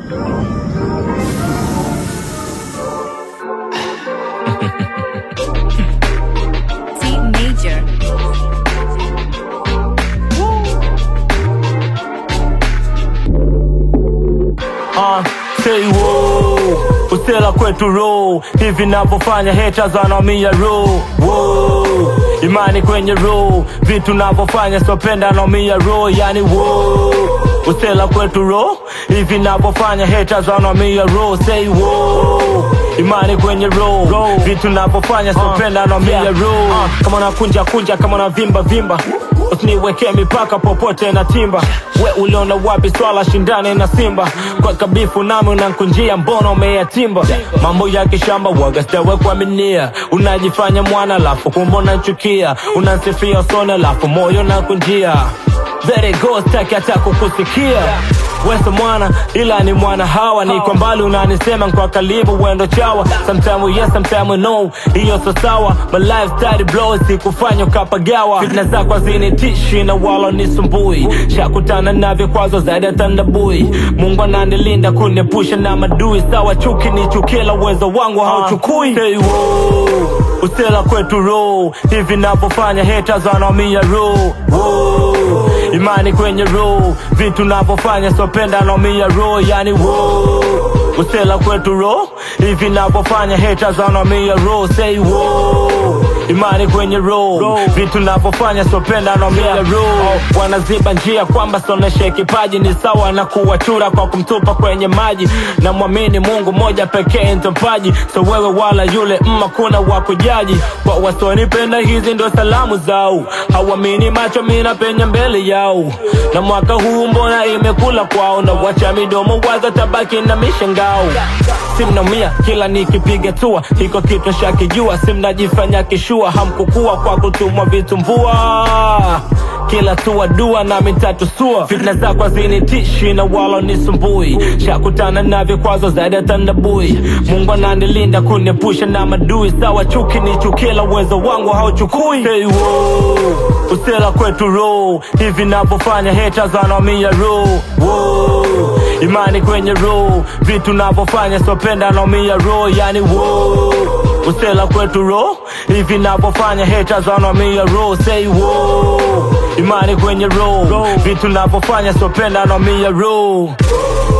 C major. Uh, say whoa, usela kwetu row hivi navyofanya haters wanaumia row whoa, imani kwenye row vitu navyofanya sopenda naumia row yani whoa, usela kwetu row hivi navyofanya haters wanaumia row say whoa, imani kwenye row vitu navyofanya sopenda naumia row uh, kama nakunja kunja kama na vimba vimba usiniwekee mipaka popote na timba we uliona wapi swala shindane na simba kwa kabifu nami unankunjia mbona umeyatimba mambo ya kishamba waga stawe kuaminia unajifanya mwana lafu kumbe unanchukia unansifia usone lafu moyo nakunjia Very go staki hata kukusikia Weso mwana ila ni mwana hawa ni kwa mbali unanisema kwa karibu wendo chawa Sometime yes sometime no hiyo so sawa My lifestyle blow sikufanya ukapagawa Fitna zako hazinitishi na wala nisumbui Shakutana na vikwazo zaidi ya tandabui Mungu ananilinda kuniepusha na madui Sawa chuki ni chukila uwezo wangu hauchukui Say whoa Usela kwetu row hivi navyofanya haters wanaumia row whoa. Imani kwenye row vitu navyofanya sopenda naumia row yani whoa. Usela kwetu row hivi navyofanya haters wanaumia row say whoa. Imani kwenye row vitu navyofanya sopenda naumia row wanaziba njia kwamba soneshe kipaji ni sawa na kuwachura kwa kumtupa kwenye maji na mwamini Mungu moja pekee ntompaji so wewe wala yule mma kuna wa kujaji kwa wasonipenda hizi ndo salamu zao hawamini macho mina penya mbele yao na mwaka huu mbona imekula kwao na wacha midomo waza tabaki na mishangao simnaumia kila nikipiga tua hiko kitu shakijua simnajifanya kishua hamkukua kwa kutumwa vitumbua kila tua dua na mitatu sua fitna zako hazinitishi na wala nisumbui shakutana na vikwazo zaidi ya tandabui mungu ananilinda kuniepusha na madui sawa chuki ni chukila uwezo wangu hauchukui hey, whoa. usela kwetu row hivi navyofanya haters wanaumia row whoa. imani kwenye row vitu navyofanya sopenda naumia row yani whoa. usela kwetu row hivi navyofanya haters wanaumia row say whoa. imani kwenye row vitu navyofanya sopenda naumia row